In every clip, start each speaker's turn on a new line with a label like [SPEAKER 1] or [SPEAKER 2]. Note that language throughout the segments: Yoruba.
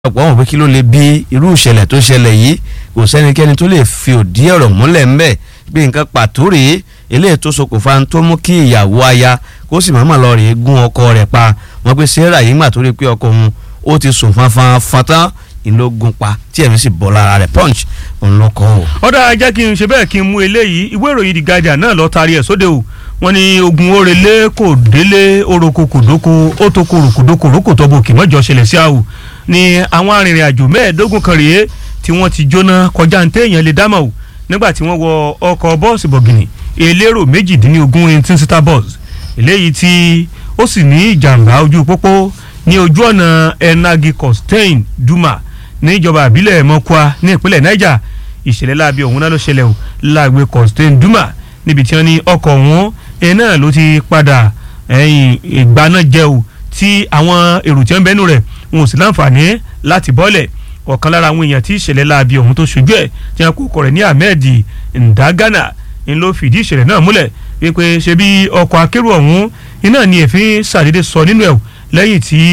[SPEAKER 1] ọ̀pọ̀ wọn pé kí ló lè bí irú ìṣẹ̀lẹ̀ tó ṣẹlẹ̀ yìí kò sẹ́nikẹ́ni tó lè fi òdí ọ̀rọ̀ múlẹ̀ ńbẹ̀ bí nǹkan pàtó rèé eléyìí tó ṣokùnfà tó mú kí ìyàwó aya kó sì máa lọ rèé gún ọkọ rẹ̀ pa wọn pé sarah yìí mà tó rí pé ọkọ òun ó ti sùn fanfan fatan ìlógun pa tí ẹ̀mí sì bọ́ lára rẹ̀ punch òun ló kọ́ o.
[SPEAKER 2] ọ̀dà jẹ́ kí n ṣe bẹ́ẹ̀ kí n mú eléyìí ìwé ìròyìn The Guardian náà lọ́ọ́ taari ẹ̀ sóde o wọ́n ní ogun orele kò délé oroko kòdóko ó tó korò kòdóko rókò tó bò kì mọ́jọ ṣẹlẹ̀ sí àwò ni àwọn arìnrìn àjò mẹ́ẹ̀ẹ́dógún kan rèé tí wọ́n ti jóná kọjá ní téèyàn lè dámọ̀ o nígbà tí wọ́n wọ ọkọ̀ bọ́ọ̀sì bọ̀gìnì elérò méjìdínlógún eighteen seater bus eléyìí tí ó sì ní ìjàmbá ojú pópó ní ojú ọ̀nà enagi costain duma níjọba àbílẹ̀ mọ́kúá ní ìpínlẹ̀ niger ìṣẹ̀lẹ̀ láabi ọ̀hún náà ló ṣẹlẹ̀ o láàgbé costain duma níbi tí wọ́n ní ọkọ̀ ọ̀hún ẹ̀ náà ló ti padà ẹ̀yìn ìgbaná jẹ́ o tí àwọn èrò tí wọ́n bẹ́nu rẹ̀ wọn ò sì láǹfààní láti bọ́lẹ̀ ọ̀kan lára àwọn èèyàn tí ìṣẹ̀lẹ̀ láabi ọ̀hún tó ṣojú ẹ̀ tí wọ́n kó kọ̀ rẹ̀ ní ahmed ndagana ń ló fìdí ìṣẹ̀lẹ̀ náà múlẹ̀ wípé ṣe bí ọkọ̀ akérò ọ̀hún iná ni èéfín ṣàdédé sọ nínú ẹ̀ lẹ́yìn tí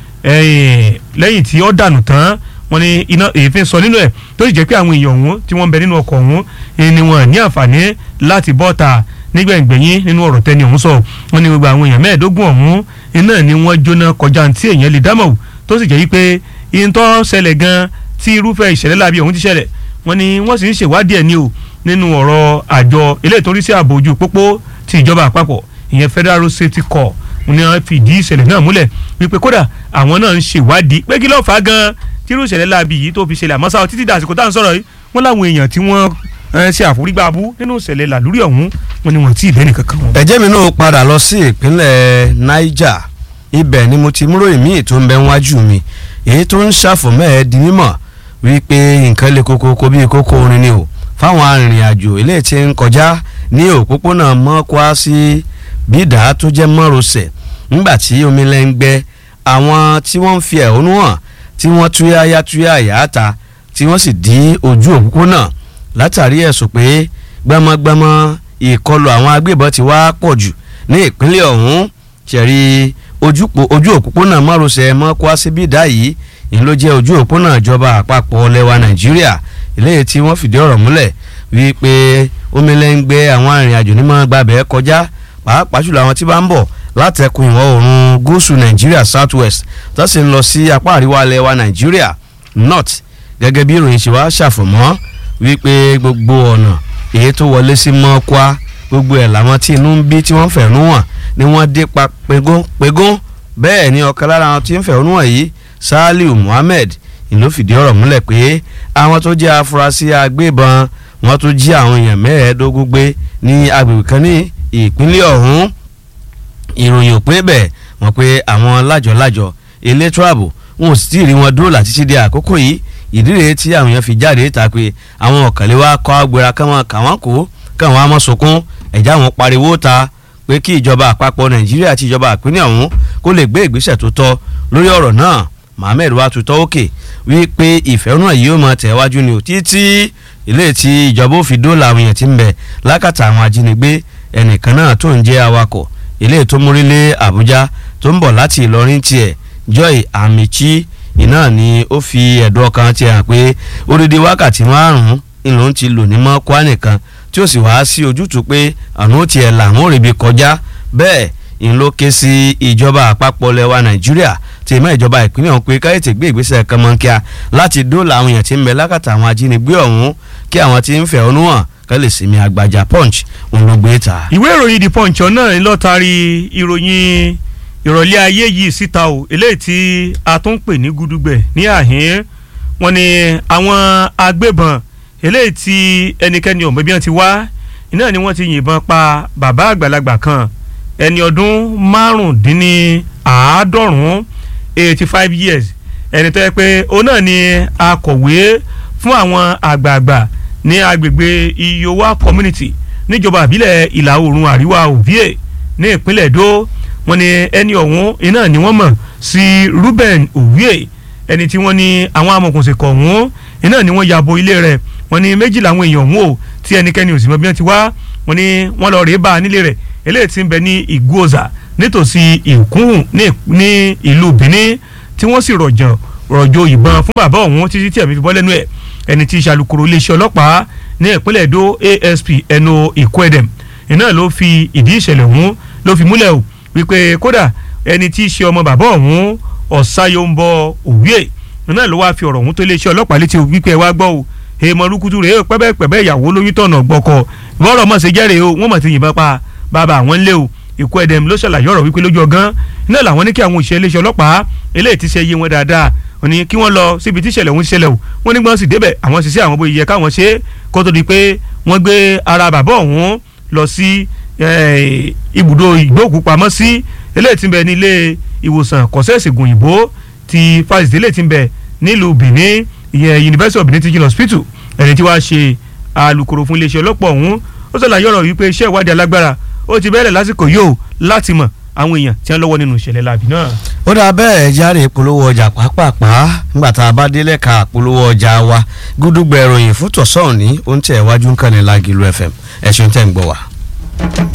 [SPEAKER 2] lẹ́yìn tí ó dànù tán wọ́n ní iná èéfín sọ nínú ẹ̀ tó sì jẹ́ pé àwọn èèyàn ọ̀hún tí wọ́n ń bẹ nínú ọkọ̀ ọ̀hún ni wọ́n ní àǹfààní láti bọ́ta nígbẹ̀ngbẹ̀yìn nínú ọ̀rọ̀ tẹ́ni ọ̀hún sọ wọ́n ní gbogbo àwọn èèyàn mẹ́ẹ̀ẹ́dógún ọ̀hún iná ni wọ́n jóná kọjá tí èèyàn lè dámọ̀ tó sì jẹ́ wípé ìyẹntọ́ ṣẹlẹ̀ gan tí irúfẹ́ ìṣẹ̀lẹ̀ láabi ọ̀hún ti ṣẹlẹ̀ wọ́n ní wọ́n sì ń ṣèwádìí ẹ̀ ní o nínú ọ̀rọ̀ àjọ eléyìí tó rí sí ààbò ojú pópó ti ìjọba àpapọ̀ ìyẹn Federal Road Safety Corps ni wọ́n fìdí ìṣẹ̀lẹ̀ náà múlẹ̀ wípé kódà àwọn náà ń ṣèwádìí pé kí ló fà á gan tí irú ìṣẹ̀lẹ̀ láabi yìí tó fi ṣẹlẹ̀ àmọ́ sáà títí dàsìkò tá à ń sọ̀rọ̀ yìí wọ́n láwọn èèyàn tí wọ́n ṣe àforígbàbú nínú ìṣẹ̀lẹ̀ làlúrí ọ̀hún wọn ni wọ́n ti ìbẹ́ni kankan wọn.
[SPEAKER 1] ẹ̀jẹ̀ mi náà padà lọ sí ìpínlẹ̀ Niger ibẹ̀ ni mo ti múrò ìmíì tó ń bẹ wájú mi èyí tó ń ṣàfọ̀mọ́ ẹ̀ di mímọ̀ wípé nǹkan lè kókó kó bíi kókó orin ni o fáwọn arìnrìn-àjò eléyìí tí ń kọjá ní òpópónà mọ́kwá sí bídà tó jẹ́ mọ́rosẹ̀ nígbà tí omi lẹ́ ń gbẹ àwọn tí wọ́n ń fi ẹ̀hónú hàn tí wọ́n túyáyá túyáyá ta tí wọ́n sì dí ojú òpópónà látàrí ẹ̀sùn pé gbẹmọgbẹmọ ìkọlù àwọn agbébọn ti wá pọ̀ jù ní ìpínlẹ̀ ọ̀hún ṣẹ̀rí ojú òpópónà márosẹ̀ mọ́kwá sí bídà yìí ìyẹn ló jẹ́ ojú òpópónà ìjọba àpapọ̀ lẹwa nàìjíríà eléyìí tí wọ́n fìdí ọ̀rọ̀ múlẹ̀ wípé omi lẹ́ ń gbé àwọn arìnrìn-àjò ní máa gbàbẹ́ kọjá pàápàá jùlọ àwọn tí bá ń bọ̀ látẹkùn ìwọ̀ oòrùn gúúsù nàìjíríà south west tó sì ń lọ sí apá àríwá lẹwa nàìjíríà north gẹ́gẹ́ bí ìròyìn ṣe wá ṣàfọ̀mọ́ wípé gbogbo ọ̀nà èyí tó wọlé sí mọ́kwá gbogbo ẹ̀ làwọn tí inú ń bí tí wọ́n fẹ̀rù hàn ni wọ́n dé pa pegún pegún bẹ́ẹ̀ ni ọ̀kan lára àwọn tí ń fẹ̀rù hàn yìí Saliu Muhammed ìlú fìdí ọ̀rọ̀ múlẹ̀ pé àwọn tó jẹ́ afurasí agbébọn wọ́n tún jí àwọn èèyàn mẹ́ẹ̀ẹ́dógún gbé ní agbègbè kan ní ìpínlẹ̀ ọ̀hún ìròyìn òpin bẹ̀ wọ́n pé àwọn lájọ̀lájọ̀ elétò ààbò wọn ò sì tí ì rí wọn dúró láti ṣíde àkókò yìí ìdí rèé tí àwọn èèyàn fi jáde ta pé àwọn ọ̀kànlé wa kọ́ agbèrè káwọn káwọn kó káwọn á mọ̀ sunkún ẹ̀já wọn pariwo ta pé kí ìjọba àpapọ̀ Nàìjíríà àti ìjọba ìpínlẹ̀ ọ̀hún kó lè gbé ìgbésẹ̀ tó tọ́ lórí ọ̀rọ̀ náà Mohammed wa tutọ́ òkè wípé ìfẹ́ràn yìí ó máa tẹ̀wájú ni ò títí ilé tí ìjọba ò fi dóòlà àwọn èèyàn ti ń bẹ lákàtà àwọn ajínigbé ẹnìkan náà tó ń jẹ́ awakọ̀ ilé tó múrílé Àbújá tó ń bọ̀ láti Ìlọrin tiẹ̀ Joy Amichi iná ni ó fi ẹ̀dùn ọkàn ti hàn pé odidi wákàtí márùn-ún ìlú ti lò ní mọ́kwá nìkan tí ó sì wá sí ojútùú pé àrùn ó tiẹ̀ làwọn ò rí bi kọjá bẹ́ẹ̀ ń ló ké sí ìjọba àpapọ̀ lẹwa Nàìjíríà tí ìmọ̀ ìjọba ìpínlẹ̀ ọ̀hún pé káyọ̀tì gbé ìgbésẹ̀ kan mọ́ kíá láti dóòlà àwọn èèyàn tí ń bẹ lákàtà àwọn ajínigbé ọ̀hún kí àwọn tí ń fẹ̀hónú hàn ká lè sinmi àgbàjà punch òun ló gbé ta.
[SPEAKER 2] ìwé ìròyìn the punch náà ń lọ taari ìròyìn ìrọ̀lẹ́ ayé yìí síta o eléyìí tí a tún pè ní gudugbẹ̀ ní àhín wọn ni àwọn agbébọn eléyìí tí ẹnikẹ́ni ọ̀mọ́ bí wọ́n ti wá iná ni wọ́n ti yìnbọn pa bàbá àgbàlagbà kan ẹni ọdún márùndínláàádọ́rùn-ún eighty five years ẹni tó yẹ pé òun náà ni akọ̀wé fún àwọn àgbààgbà ní agbègbè iyowa community níjọba àbílẹ̀ ìlà oòrùn àríwá òvíè ní ìpínlẹ̀ èdò wọ́n ní ẹni ọ̀hún iná ni wọ́n mọ̀ sí Ruben Owie ẹni tí wọ́n ní àwọn amọ̀kùnsìnkọ̀ ọ̀hún iná ni wọ́n yàbò ilé rẹ̀ wọ́n ní méjì làwọn èèyàn ọ̀hún o tí ẹnikẹ́ni ò sì mọ̀ bí wọ́n ti wá wọ́n ní wọ́n lọ rèé bá a nílé rẹ̀ eléyìí tí ń bẹ ní Ìgbóòzà nítòsí Ìkúhùn ní ìlú Benin tí wọ́n sì rọ̀jàn rọ̀jò ìbọn fún bàbá ọ̀hún títí tí ẹ̀mí fi bọ́ lẹ́nu ẹ̀ ẹni tí ìṣàlùkòrò iléeṣẹ́ ọlọ́pàá ní ìpínlẹ̀ Èdó ASP ẹnu Ìkọ́ẹ̀dẹ̀m iná ló fi ìdí ìṣẹ̀lẹ̀ ọ̀hún ló fi múlẹ̀ o wípé kódà ẹni tí í ṣe ọmọ bàbá ọ̀hún Ọ̀sáyọ̀ǹbọ̀ Òwúyè iná ló wáá fi ọ̀rọ̀ ọ̀hún tó iléeṣẹ́ ọlọ́pàá létí wípé ẹ wá gbọ́ o èèmọ̀ lukutu rèé pẹ́bẹ́pẹ́bẹ́ ìyàwó lóyún tọ̀nà gbọ́kọ̀ bọ́rọ̀ mọ̀ sí jẹ́rìí o wọ́n mọ̀ ti yìnbọn pa bàbá àwọn ńlẹ̀ o ikú ẹ̀dẹ̀m ló ṣàlàyé ọ̀rọ̀ wípé lójú ọgán iná làwọn ní kí àwọn òṣìṣẹ́ iléeṣẹ́ ọlọ́pàá eléyìí ti ṣe yé wọn dáadáa wọ́n ní kí wọ́n lọ síbi tí ìṣẹ̀lẹ̀ ọ̀hún ṣẹlẹ̀ o wọ́n ní gbọ́n sì débẹ̀ àwọn ṣiṣẹ́ àwọn bóyá yẹ káwọn ṣe kó tó di pé wọ́n gbé ara bàbá ọ̀hún lọ sí ibùdó ìgbókùpamọ́sí eléyìí ti ń bẹ ní ilé ìwòsàn kọ́sẹ́ẹ̀sìgùn òyìnbó ti fásitì eléyìí ti ń bẹ nílùú Benin ìyẹn University of Benin Teaching Hospital ẹni tí wàá ṣe alukoro fún iléeṣẹ́ ọlọ́pàá ọ̀hún ó ṣàlàyé ọ̀rọ̀ wípé iṣẹ́ ìwádìí alágbára ó ti bẹ̀rẹ̀ lásìkò yóò láti mọ̀ àwọn èèyàn tí wọ́n lọ́wọ́ nínú ìṣẹ̀lẹ̀ láàbì náà.
[SPEAKER 1] ó dáa bẹ́ẹ̀ járe ìpolówó ọjà pàápàá nígbà tá a bá délẹ̀ ka ìpolówó ọjà wa gúdúgbẹ̀ ìròyìn fún tọ̀sán ní ó ń tẹ̀ wájú ń kàn ní Lágìlú FM ẹ̀sùn tẹ̀ ń gbọ́ wa.